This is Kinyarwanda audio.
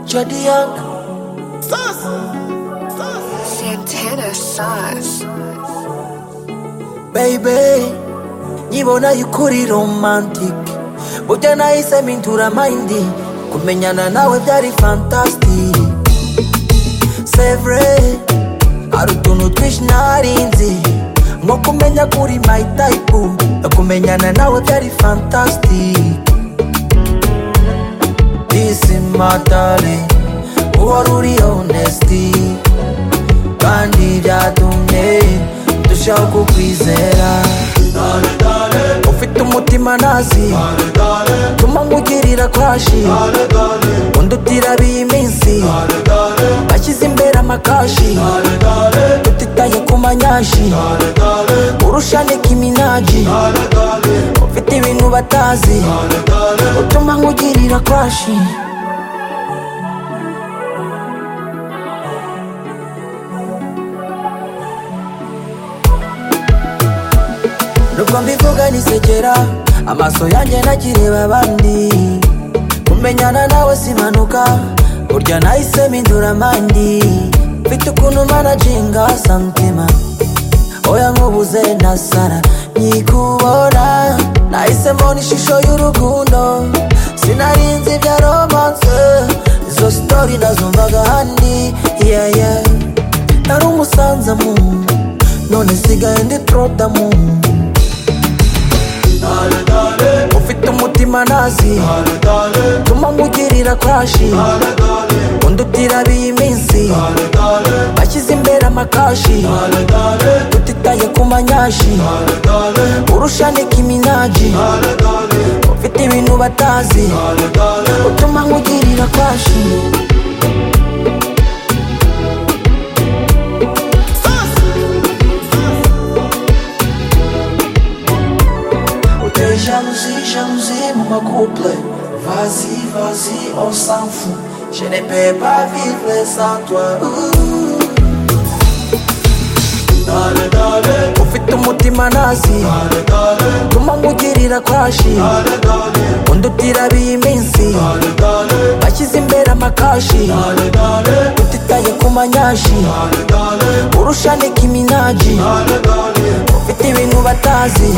Jody Young, Sus. Sus. Santana sauce. baby Nyibona yukuri romantic Burya nahise mpindura mind Kumenyana nawe byari fantastic Sevre Hari utuntu twinshi narinzi Nko kumenya ko uri my type Kumenyana nawe byari fantastic This is my darling Uwari uri honesty Kandi byatumye ndushaho kukwizera Ufite umutima nazi Tuma nkugirira kwashi Undutira biminsi Ashyize imbere amakashi Tutitaye ku manyashi Urusha Nicki Minaj Ufite ibintu batazi Utuma nkugirira kwashi nubwo mbivuga nisekera amaso yanjye nagireba abandi kumenyana nawe simanuka burya nahise mpindura mandi mfite ukuntu managinga santima oya nkubuze na sara nyikubona nahise mbona ishusho y'urukundo sinarinzi ibya romance izo sitori nazumvaga handi yeye nari umusanzamu none sigaye ndi trodamu ufite umutima nazi tuma nkugirira kwashi undutira biminsi bashyize imbere amakashi tutitaye ku manyashi urusha Nicki Minaj ufite ibintu batazi utuma nkugirira kwashi Sus. Sus. uteye jalousie jalousie mu makuple vas-y vas-y on s'en fout je ne peux pas vivre sans toi Ooh. ufite umutima nazi tuma nkugirira kwashi undutira biminsi bashyize imbere amakashi tutitaye ku manyashi urusha Nicki Minaj ufite ibintu batazi